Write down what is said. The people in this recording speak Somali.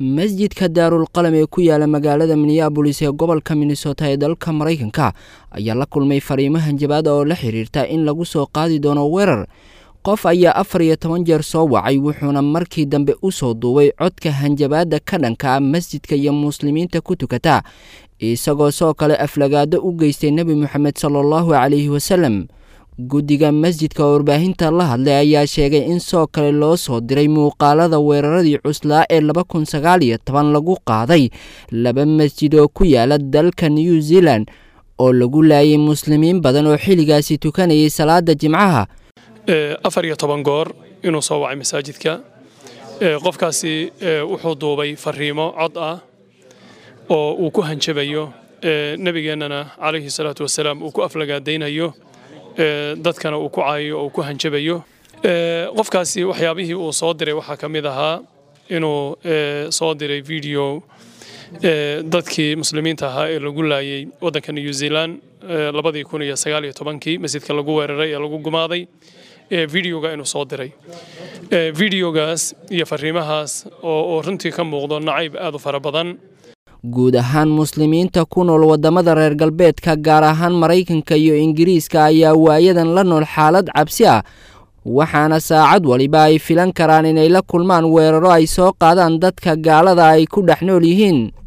masjidka daarul qalam ee ku yaala magaalada minneabolis ee gobolka minnesota ee dalka maraykanka ayaa la kulmay fariimo hanjabaada oo la xiriirta in lagu soo qaadi doono weerar qof ayaa afar iyo toban jeer soo wacay wuxuuna markii dambe u soo duubay codka hanjabaadda ka dhanka ah masjidka iyo muslimiinta ku tukata isagoo soo kale aflagaado u geystay nebi moxamed sala allahu calayhi wasalam guddiga masjidka oo warbaahinta la hadlay ayaa sheegay in soo kale loo soo diray muuqaalada weeraradii cuslaa ee laba kun sagaal iyo toban lagu qaaday laba masjid oo ku yaala dalka new zealand oo lagu laayay muslimiin badan oo xilligaasi tukanayay salaada jimcaha afar iyo toban goor inuu soo wacay masaajidka qofkaasi wuxuu duubay fariimo cod ah oo uu ku hanjabayo nebigeennana calayhi salaatu wasalaam uu ku aflagaadaynayo dadkana uu ku caayayo oo uu ku hanjabayo qofkaasi waxyaabihii uu soo diray waxaa ka mid ahaa inuu soo diray video dadkii muslimiinta ahaa ee lagu laayay waddanka new zealand labadii kun iyo sagaal iyo tobankii masjidka lagu weeraray ee lagu gumaaday videoga inuu soo diray videogaas iyo fariimahaas oo runtii ka muuqdo nacayb aad u fara badan guud ahaan muslimiinta ku nool waddamada reer galbeedka gaar ahaan maraykanka iyo ingiriiska ayaa waayadan la nool xaalad cabsi ah waxaana saacad waliba ay filan karaan inay la kulmaan weeraro ay soo qaadaan dadka gaalada ay ku dhex nool yihiin